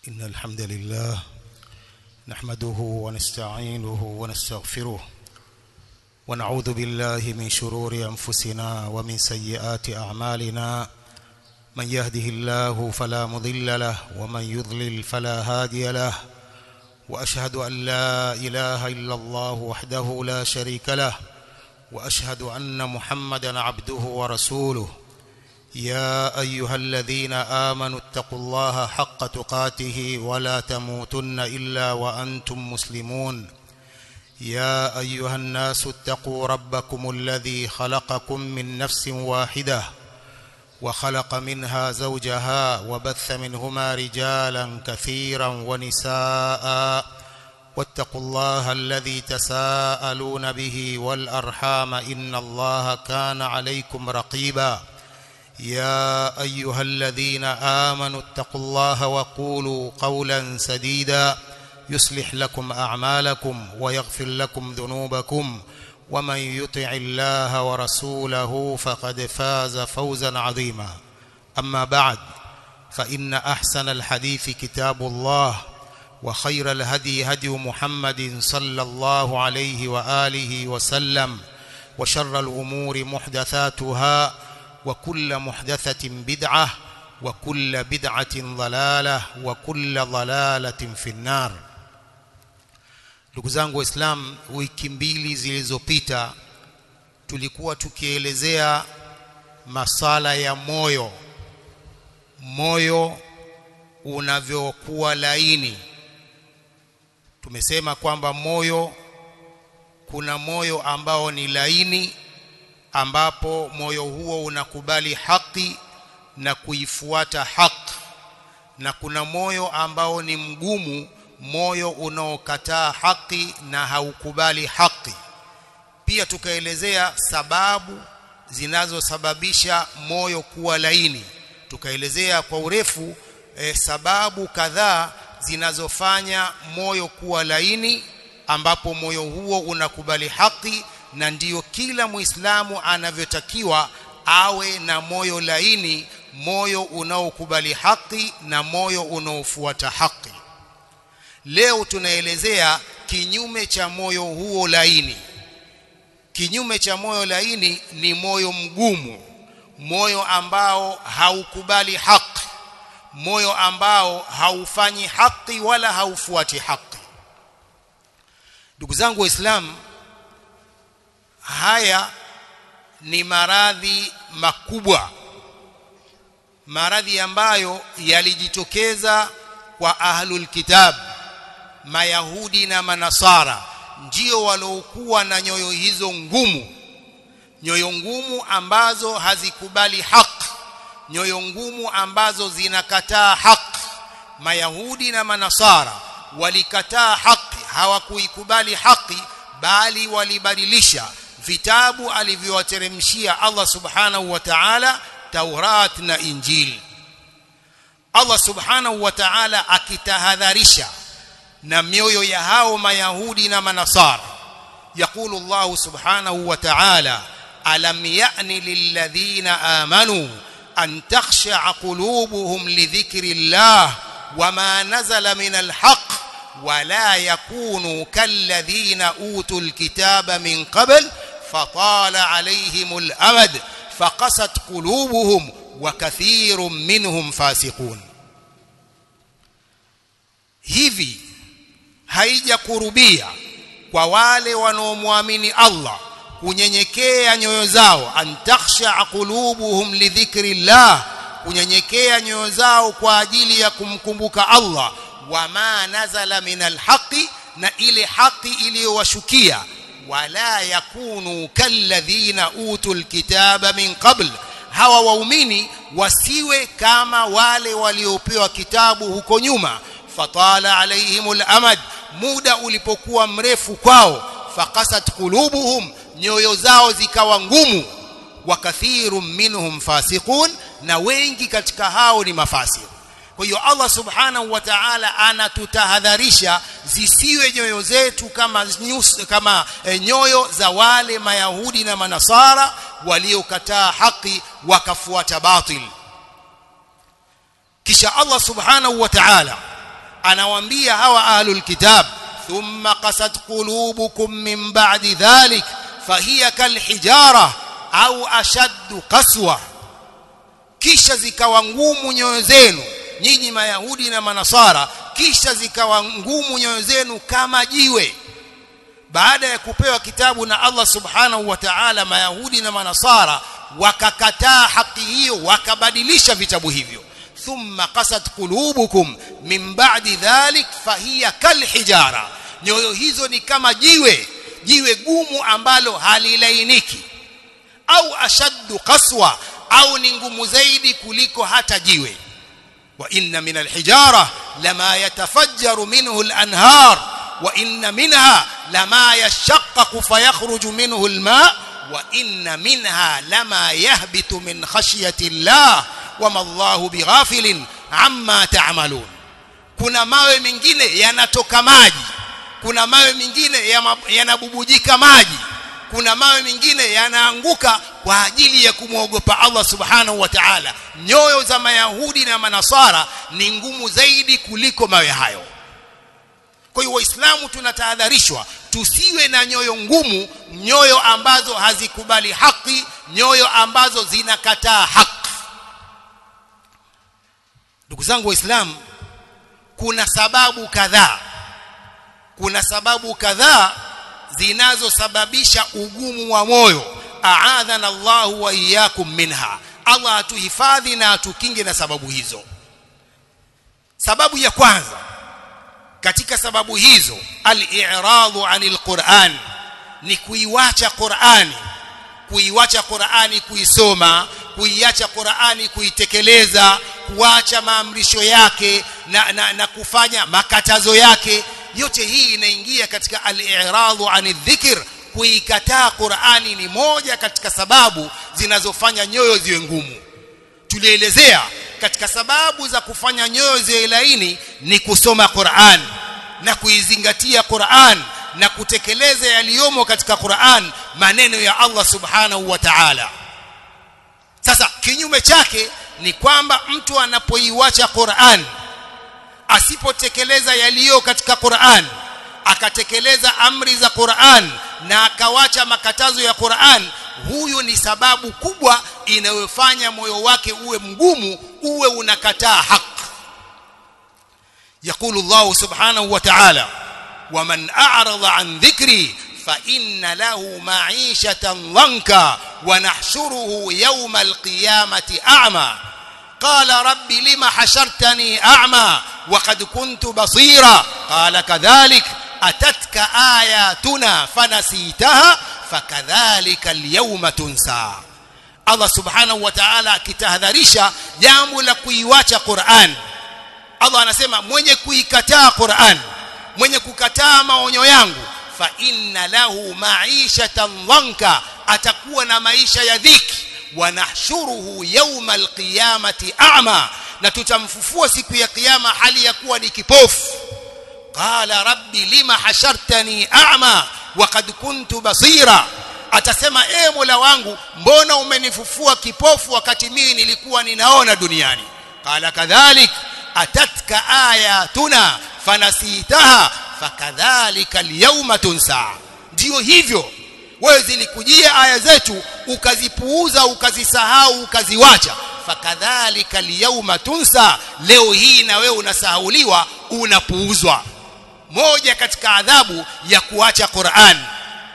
إن الحمد لله نحمده ونستعينه ونستغفره ونعوذ بالله من شرور أنفسنا ومن سيئات أعمالنا من يهده الله فلا مضل له ومن يضلل فلا هادي له وأشهد أن لا إله إلا الله وحده لا شريك له وأشهد أن محمدا عبده ورسوله يا أيها الذين آمنوا اتقوا الله حق تقاته ولا تموتن إلا وأنتم مسلمون يا أيها الناس اتقوا ربكم الذي خلقكم من نفس واحدة وخلق منها زوجها وبث منهما رجالا كثيرا ونساء واتقوا الله الذي تساءلون به والأرحام إن الله كان عليكم رقيبا يا أيها الذين آمنوا اتقوا الله وقولوا قولا سديدا يصلح لكم أعمالكم ويغفر لكم ذنوبكم ومن يطع الله ورسوله فقد فاز فوزا عظيما أما بعد فإن أحسن الحديث كتاب الله وخير الهدي هدي محمد صلى الله عليه وآله وسلم وشر الأمور محدثاتها وكل محدثة بدعة وكل بدعة ضلالة وكل ضلالة في النار ndugu zangu waislam wiki mbili zilizopita tulikuwa tukielezea masala ya moyo moyo unavyokuwa laini tumesema kwamba moyo kuna moyo ambao ni laini ambapo moyo huo unakubali haki na kuifuata haki na kuna moyo ambao ni mgumu moyo unaokataa haki na haukubali haki pia tukaelezea sababu zinazosababisha moyo kuwa laini tukaelezea kwa urefu e, sababu kadhaa zinazofanya moyo kuwa laini ambapo moyo huo unakubali haki na ndiyo kila muislamu anavyotakiwa awe na moyo laini moyo unaokubali haki na moyo unaofuata haki leo tunaelezea kinyume cha moyo huo laini kinyume cha moyo laini ni moyo mgumu moyo ambao haukubali haki moyo ambao haufanyi haki wala haufuati haki ndugu zangu waislamu haya ni maradhi makubwa maradhi ambayo yalijitokeza kwa ahlul kitab mayahudi na manasara ndio waliokuwa na nyoyo hizo ngumu nyoyo ngumu ambazo hazikubali haki nyoyo ngumu ambazo zinakataa haki mayahudi na manasara walikataa haki hawakuikubali haki bali walibadilisha vitabu alivyowateremshia Allah subhanahu wa ta'ala Taurat na Injili Allah subhanahu wa ta'ala akitahadharisha na mioyo ya hao mayahudi na manasara يقول الله سبحانه وتعالى ألم يأن للذين آمنوا أن تخشع قلوبهم لذكر الله وما نزل من الحق ولا يكونوا كالذين أوتوا الكتاب من قبل فطال عليهم الأمد فقست قلوبهم وكثير منهم فاسقون hivi haijakurubia kwa wale wanaomwamini Allah kunyenyekea nyoyo zao antakhsha qulubuhum lidhikrillah kunyenyekea nyoyo zao kwa ajili ya kumkumbuka Allah wama nazala minal haqi na ile haki iliyowashukia wala yakunu kalladhina utul kitaba min qabl hawa waumini wasiwe kama wale waliopewa kitabu huko nyuma fatala alaihimul amad muda ulipokuwa mrefu kwao fakasat qulubuhum nyoyo zao zikawa ngumu wa kathirun minhum fasiqun na wengi katika hao ni mafasik kwa hiyo Allah subhanahu wa ta'ala anatutahadharisha zisiwe nyoyo zetu kama nyus, kama e, nyoyo za wale mayahudi na manasara waliokataa haki wakafuata batil kisha Allah subhanahu wa ta'ala anawaambia hawa ahlul kitab thumma qasat qulubukum min ba'di dhalik fahiya kalhijara au ashaddu qaswa kisha zikawa ngumu nyoyo zenu nyinyi mayahudi na manasara kisha zikawa ngumu nyoyo zenu kama jiwe baada ya kupewa kitabu na Allah subhanahu wa ta'ala mayahudi na manasara wakakataa haki hiyo wakabadilisha vitabu hivyo thumma qasat qulubukum min ba'di dhalik fahiya kalhijara nyoyo hizo ni kama jiwe jiwe gumu ambalo halilainiki au ashaddu qaswa au ni ngumu zaidi kuliko hata jiwe wa inna min alhijara lama yatafajjaru minhu alanhar wa inna minha lama yashaqqaqu fayakhruju minhu alma wa inna minha lama yahbitu min khashyati Allah wama Allahu bighafilin amma ta'malun kuna mawe mengine yanatoka maji kuna mawe mengine yanabubujika maji kuna mawe mengine yanaanguka kwa ajili ya kumwogopa Allah subhanahu wa ta'ala nyoyo za mayahudi na manasara ni ngumu zaidi kuliko mawe hayo kwa hiyo waislamu tunatahadharishwa tusiwe na nyoyo ngumu nyoyo ambazo hazikubali haki nyoyo ambazo zinakataa haki ndugu zangu waislamu kuna sababu kadhaa kuna sababu kadhaa zinazosababisha ugumu wa moyo aadhana Allahu wa iyyakum minha Allah atuhifadhi na atukinge na sababu hizo sababu ya kwanza katika sababu hizo al-i'radu 'anil Qur'an ni kuiwacha Qur'ani kuiwacha Qur'ani kuisoma kuiacha Qur'ani kuitekeleza kuacha maamrisho yake na, na, na kufanya makatazo yake yote hii inaingia katika al-i'radu 'anil dhikr kuikataa Qur'ani ni moja katika sababu zinazofanya nyoyo ziwe ngumu tulielezea katika sababu za kufanya nyoyo ziwe laini ni kusoma Qur'an na kuizingatia Qur'an na kutekeleza yaliyomo katika Qur'an maneno ya Allah subhanahu wa ta'ala sasa kinyume chake ni kwamba mtu anapoiwacha Qur'an asipotekeleza yaliyo katika Qur'an akatekeleza amri za Qur'an na akawacha makatazo ya Qur'an huyu ni sababu kubwa inayofanya moyo wake uwe mgumu uwe unakataa haki يقول الله سبحانه وتعالى ومن أعرض عن ذكري فإن له معيشة ضنكا ونحشره يوم القيامة أعمى قال رب لم حشرتني أعمى وقد كنت بصيرا قال كذلك أتتك آياتنا فنسيتها فكذلك اليوم تنسى الله سبحانه وتعالى kitahadharisha jambo la kuiwacha Qur'an Allah anasema mwenye kuikataa Qur'an mwenye kukataa maonyo yangu fa inna lahu ma'ishatan dhanka atakuwa na maisha ya dhiki wa nahshuruhu yawma alqiyamati a'ma na tutamfufua siku ya kiyama hali ya kuwa ni kipofu qala rabbi lima hashartani a'ma wa qad kuntu basira atasema e mola wangu mbona umenifufua kipofu wakati mimi nilikuwa ninaona duniani qala kadhalik atatka ayatuna fanasitaha fakadhalika alyawma tunsa ndio hivyo wewe zilikujia aya zetu ukazipuuza ukazisahau ukaziwacha fakadhalika alyawma tunsa leo hii na wewe unasahauliwa unapuuzwa moja katika adhabu ya kuacha Qur'an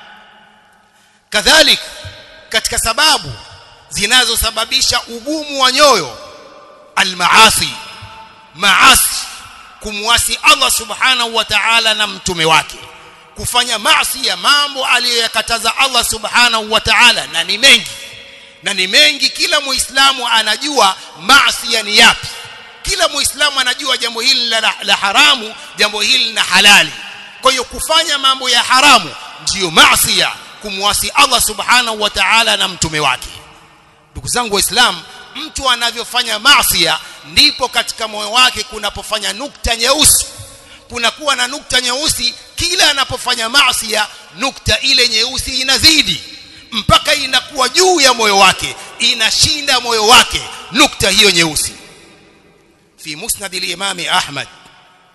kadhalik katika sababu zinazosababisha ugumu wa nyoyo almaasi maasi kumwasi Allah subhanahu wa ta'ala na mtume wake kufanya maasi ya mambo aliyoyakataza Allah subhanahu wa ta'ala na ni mengi na ni mengi kila muislamu anajua maasi ni yapi kila muislamu anajua jambo hili la, la haramu jambo hili na halali kwa hiyo kufanya mambo ya haramu ndiyo maasi kumwasi Allah subhanahu wa ta'ala na mtume wake ndugu zangu waislamu mtu anavyofanya maasi ndipo katika moyo wake kunapofanya nukta nyeusi kunakuwa na nukta nyeusi kila anapofanya maasi nukta ile nyeusi inazidi mpaka inakuwa juu ya moyo wake inashinda moyo wake nukta hiyo nyeusi في مسند الإمام أحمد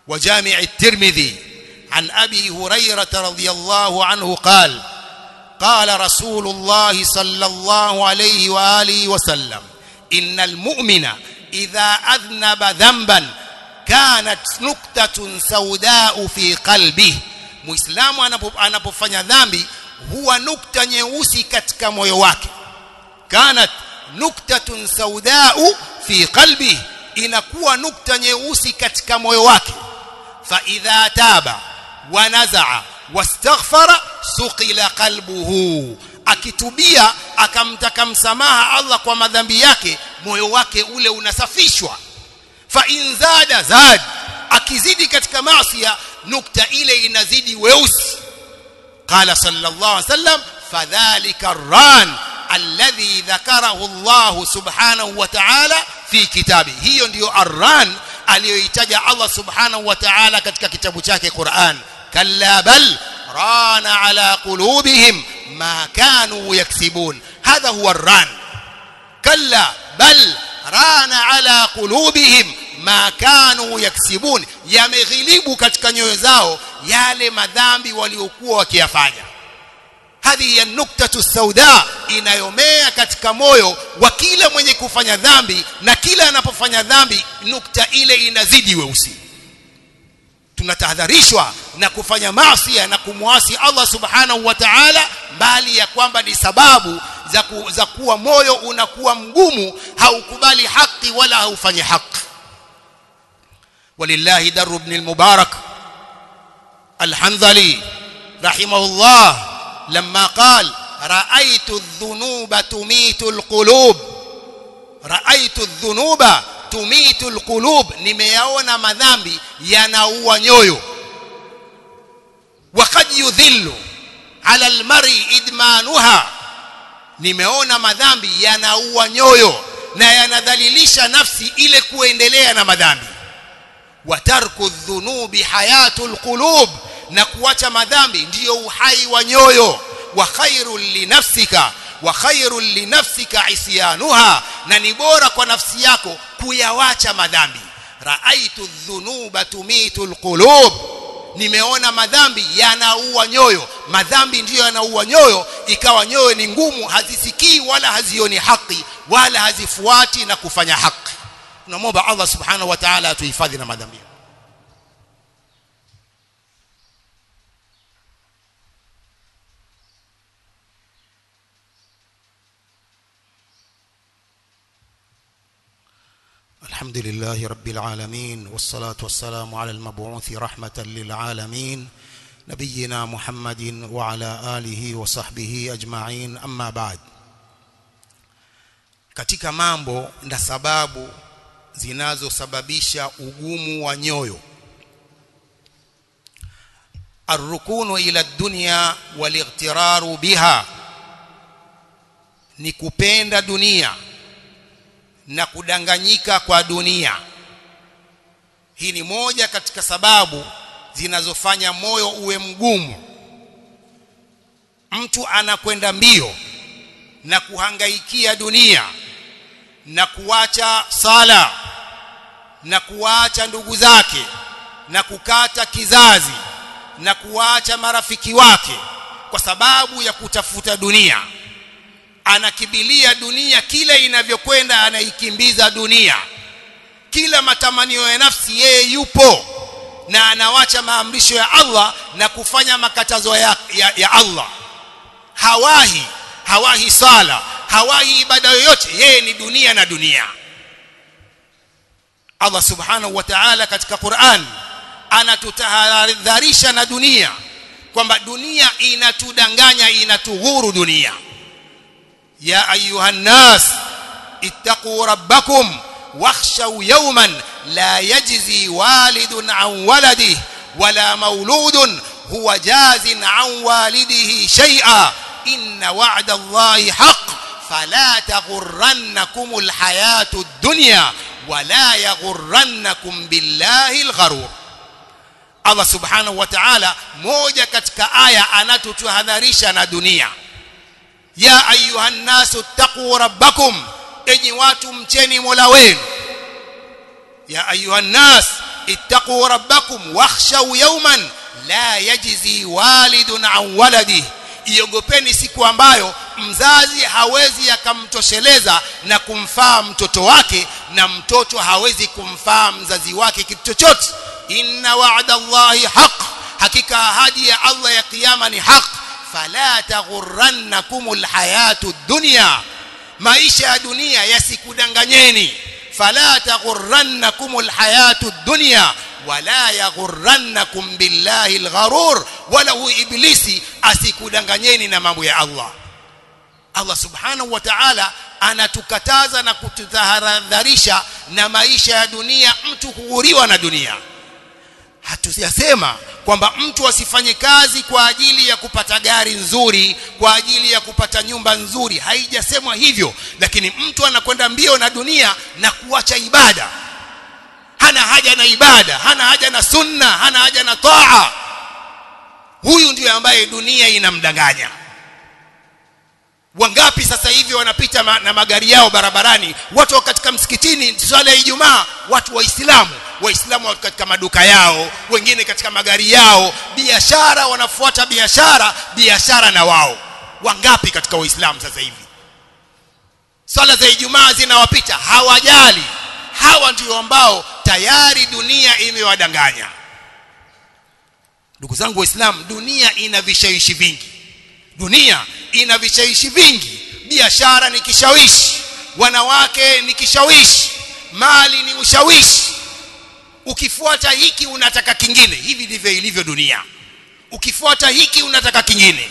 وجامع الترمذي عن أبي هريرة رضي الله عنه قال قال رسول الله صلى الله عليه وآله وسلم إن المؤمن إذا أذنب ذنبا كانت نكتة سوداء في قلبه muislamu anapofanya dhambi huwa nukta nyeusi katika moyo wake kanat nuktatun saudau fi qalbi inakuwa nukta nyeusi katika moyo wake fa idha taba wa nazaa wastaghfara suqila qalbuhu akitubia akamtaka msamaha Allah kwa madhambi yake moyo wake ule unasafishwa fa in zada zad akizidi katika maasi nukta ile inazidi weusi qala sallallahu alaihi wasallam fadhalika arran alladhi dhakarahu Allah subhanahu wa ta'ala fi kitabi hiyo ndiyo arran aliyoitaja Allah subhanahu wa ta'ala katika kitabu chake Qur'an kalla bal rana ala qulubihim ma kanu yaksibun hadha huwa arran kalla bal rana ala qulubihim ma kanu yaksibun yameghilibu katika nyoyo zao yale madhambi waliokuwa wakiyafanya hadhi ya nuktatu sauda inayomea katika moyo wa kila mwenye kufanya dhambi na kila anapofanya dhambi nukta ile inazidi weusi tunatahadharishwa na kufanya maasi na kumwasi Allah subhanahu wa ta'ala bali ya kwamba ni sababu za, ku, za kuwa moyo unakuwa mgumu haukubali haki wala haufanyi haki ولله در بن المبارك الحنظلي رحمه الله لما قال رأيت الذنوب تميت القلوب رأيت الذنوب تميت القلوب nimeyaona madhambi yanaua nyoyo وقد يذل على المرء idmanuha nimeona madhambi yanaua nyoyo na yanadhalilisha nafsi ile kuendelea na madhambi watarku dhunubi hayatul qulub na kuacha madhambi ndiyo uhai wa nyoyo wa khairul linafsika wa khairul linafsika isyanuha na ni bora kwa nafsi yako kuyawacha madhambi raaitu dhunuba tumitul qulub nimeona madhambi yanaua nyoyo madhambi ndiyo yanaua nyoyo ikawa nyoyo ni ngumu hazisikii wala hazioni haki wala hazifuati na kufanya haki tunamwomba Allah subhanahu wa ta'ala atuhifadhi na madhambi الحمد لله رب العالمين والصلاة والسلام على المبعوث رحمة للعالمين نبينا محمد وعلى آله وصحبه أجمعين أما بعد katika mambo na sababu zinazosababisha ugumu wa nyoyo arrukunu ila dunya walightiraru biha ni kupenda dunia na kudanganyika kwa dunia hii ni moja katika sababu zinazofanya moyo uwe mgumu mtu anakwenda mbio na kuhangaikia dunia na kuacha sala na kuacha ndugu zake na kukata kizazi na kuacha marafiki wake kwa sababu ya kutafuta dunia anakibilia dunia kila inavyokwenda anaikimbiza dunia kila matamanio ya nafsi yeye yupo na anawacha maamrisho ya Allah na kufanya makatazo ya, ya, ya Allah hawahi hawahi sala hawahi ibada yoyote yeye ni dunia na dunia Allah subhanahu wa ta'ala katika Qur'an anatutahadharisha na dunia kwamba dunia inatudanganya inatughuru dunia ya ayuhan nas ittaqu rabbakum wakhshaw yawman la yajzi walidun an waladihi wala mauludun huwa jazin an walidihi shay'a inna wa'da allahi haqq فلا تغرنكم الحياة الدنيا ولا يغرنكم بالله الغرور Allah subhanahu wa ta'ala moja katika aya anatutahadharisha na dunia ya ayuhan nasu taqu rabbakum enyi watu mcheni Mola wenu ya ayuhan nas ittaqu rabbakum wakhshaw yawman la yajzi walidun an waladihi iogopeni siku ambayo mzazi hawezi akamtosheleza na kumfaa mtoto wake na mtoto hawezi kumfaa mzazi wake kitu chochote inna wa'da Allahi haq hakika ahadi ya Allah ya kiyama ni haq fala taghurrannakumul hayatud dunya maisha ya dunia yasikudanganyeni fala taghurrannakumul hayatud dunya wala yaghurrannakum billahi algharur wala hu iblisi asikudanganyeni na mambo ya Allah Allah subhanahu wa ta'ala anatukataza na kututahadharisha na maisha ya dunia mtu kughuriwa na dunia hatujasema kwamba mtu asifanye kazi kwa ajili ya kupata gari nzuri kwa ajili ya kupata nyumba nzuri haijasemwa hivyo lakini mtu anakwenda mbio na dunia na kuacha ibada hana haja na ibada hana haja na sunna hana haja na taa huyu ndiyo ambaye dunia inamdanganya wangapi sasa hivi wanapita ma, na magari yao barabarani watu katika msikitini swala ya Ijumaa watu waislamu waislamu watu katika maduka yao wengine katika magari yao biashara wanafuata biashara biashara na wao wangapi katika waislamu sasa hivi swala za Ijumaa zinawapita hawajali hawa ndio ambao tayari dunia imewadanganya ndugu zangu waislamu dunia ina vishawishi vingi dunia ina vishawishi vingi biashara ni kishawishi wanawake ni kishawishi mali ni ushawishi ukifuata hiki unataka kingine hivi ndivyo ilivyo dunia ukifuata hiki unataka kingine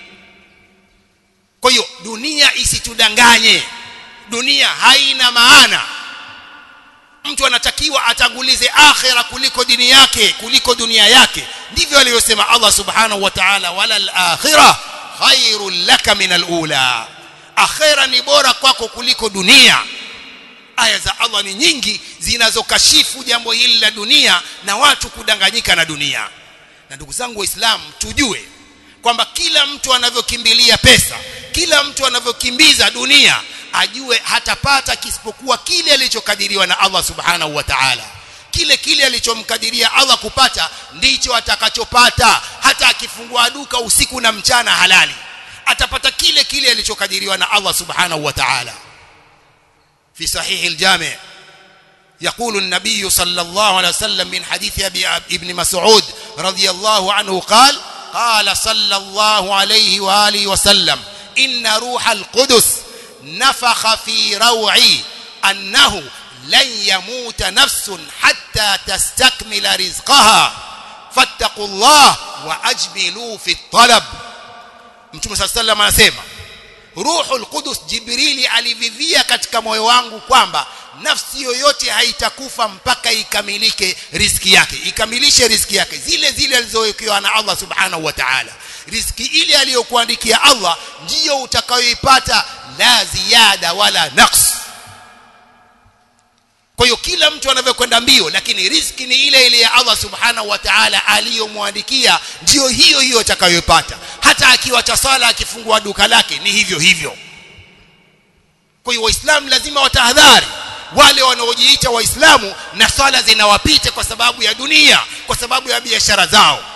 kwa hiyo dunia isitudanganye dunia haina maana mtu anatakiwa atangulize akhira kuliko dini yake kuliko dunia yake ndivyo aliyosema Allah subhanahu wa ta'ala wala al-akhirah khairul laka min al-ula akhira ni bora kwako kuliko dunia aya za Allah ni nyingi zinazokashifu jambo hili la dunia na watu kudanganyika na dunia na ndugu zangu waislamu tujue kwamba kila mtu anavyokimbilia pesa kila mtu anavyokimbiza dunia ajue hatapata kisipokuwa kile alichokadiriwa na Allah subhanahu wa ta'ala kile kile alichomkadiria Allah kupata ndicho atakachopata hata akifungua duka usiku na mchana halali atapata kile kile alichokadiriwa na Allah subhanahu wa ta'ala في صحيح الجامع يقول النبي صلى الله عليه وسلم من حديث أبي ابن مسعود رضي الله عنه قال قال صلى الله عليه وآله وسلم إن روح القدس نفخ في روعي أنه لن يموت نفس حتى تستكمل رزقها فاتقوا الله وأجملوا في الطلب Mtume صلى الله عليه وسلم anasema Ruhul Qudus Jibrili alivivia katika moyo wangu kwamba nafsi yoyote haitakufa mpaka ikamilike riziki yake ikamilishe riziki yake zile zile alizowekewa na Allah subhanahu wa ta'ala riziki ile aliyokuandikia Allah ndiyo utakayoipata la ziada wala naqs kwa hiyo kila mtu anavyokwenda mbio lakini riziki ni ile ile ya Allah subhanahu wa ta'ala aliyomwandikia ndiyo hiyo hiyo atakayopata hata akiwacha sala akifungua duka lake ni hivyo hivyo kwa hiyo waislamu lazima watahadhari wale wanaojiita waislamu na swala zinawapita kwa sababu ya dunia kwa sababu ya biashara zao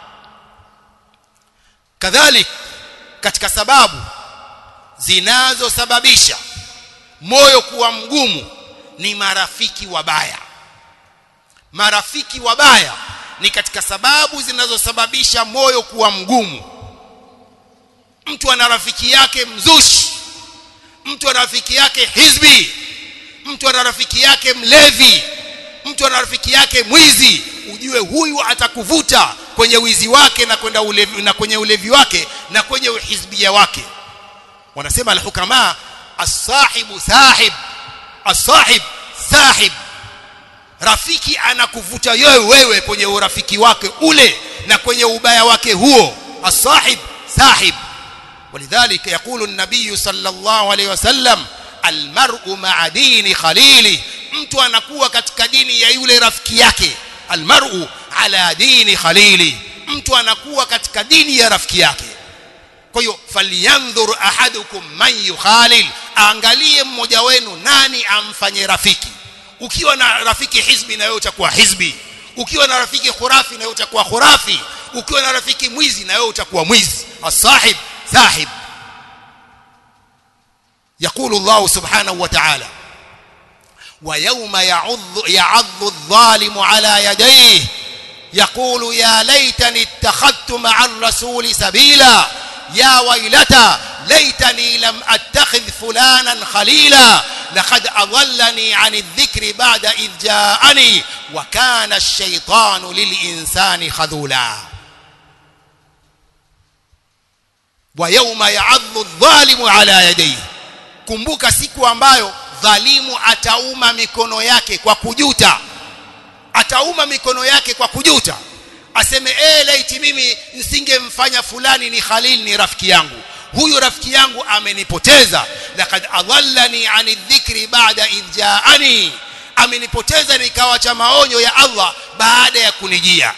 kadhalik katika sababu zinazosababisha moyo kuwa mgumu ni marafiki wabaya marafiki wabaya ni katika sababu zinazosababisha moyo kuwa mgumu mtu ana rafiki yake mzushi mtu ana rafiki yake hizbi mtu ana rafiki yake mlevi mtu ana rafiki yake mwizi ujue huyu atakuvuta kwenye wizi wake na kwenda ulevi na kwenye ulevi wake na kwenye uhizbia wake wanasema alhukama as-sahibu sahib as-sahib sahib rafiki anakuvuta wewe wewe kwenye urafiki wake ule na kwenye ubaya wake huo as-sahib sahib ولذلك يقول النبي صلى الله عليه وسلم المرء مع دين خليله mtu anakuwa katika dini ya yule rafiki yake almar'u ala dini khalili mtu anakuwa katika dini ya rafiki yake kwa hiyo falyanzur ahadukum man yukhalil angalie mmoja wenu nani amfanye rafiki ukiwa na rafiki hizbi na wewe utakuwa hizbi ukiwa na rafiki khurafi na wewe utakuwa khurafi ukiwa na rafiki mwizi na wewe utakuwa mwizi asahib sahib يقول الله سبحانه وتعالى ويوم يعض يعض الظالم على يديه يقول يا ليتني اتخذت مع الرسول سبيلا يا ويلتى ليتني لم اتخذ فلانا خليلا لقد اضلني عن الذكر بعد اذ جاءني وكان الشيطان للانسان خذولا ويوم يعض الظالم على يديه kumbuka siku ambayo dhalimu atauma mikono yake kwa kujuta atauma mikono yake kwa kujuta aseme eh laiti mimi nisingemfanya fulani ni khalil ni rafiki yangu huyu rafiki yangu amenipoteza laqad adallani ani dhikri ba'da idh ja'ani amenipoteza nikawacha maonyo ya Allah baada ya kunijia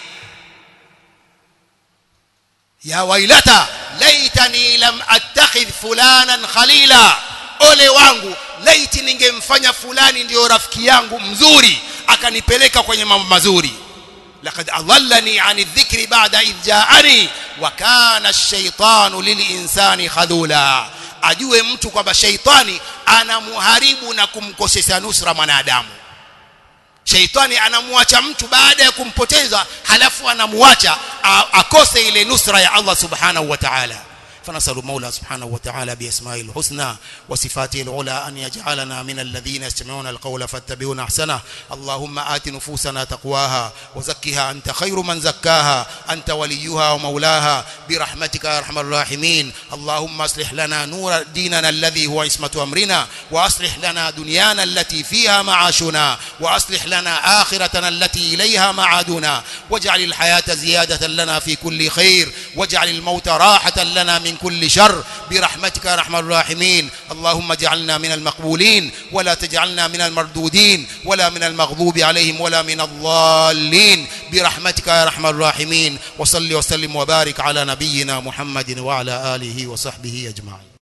ya wailata laitani lam attakhidh fulanan khalila ole wangu laiti ningemfanya fulani ndiyo rafiki yangu mzuri akanipeleka kwenye mambo mazuri laqad adallani ani dhikri ba'da idh ja'ani wa kana ash-shaytanu lil-insani khadula ajue mtu kwamba shaitani anamuharibu na kumkosesha nusra mwanadamu shaitani anamwacha mtu baada ya kumpoteza halafu anamuacha akose ile nusra ya Allah subhanahu wa ta'ala فنسأل المولى سبحانه وتعالى بأسمائه الحسنى وصفاته العلى أن يجعلنا من الذين يستمعون القول فاتبعون أحسنه اللهم آت نفوسنا تقواها وزكها أنت خير من زكاها أنت وليها ومولاها برحمتك يا أرحم الراحمين اللهم أصلح لنا نور ديننا الذي هو عصمة أمرنا وأصلح لنا دنيانا التي فيها معاشنا وأصلح لنا آخرتنا التي إليها معادنا واجعل الحياة زيادة لنا في كل خير واجعل الموت راحة لنا من من كل شر برحمتك يا ارحم الراحمين اللهم اجعلنا من المقبولين ولا تجعلنا من المردودين ولا من المغضوب عليهم ولا من الضالين برحمتك يا ارحم الراحمين وصل وسلم وبارك على نبينا محمد وعلى اله وصحبه اجمعين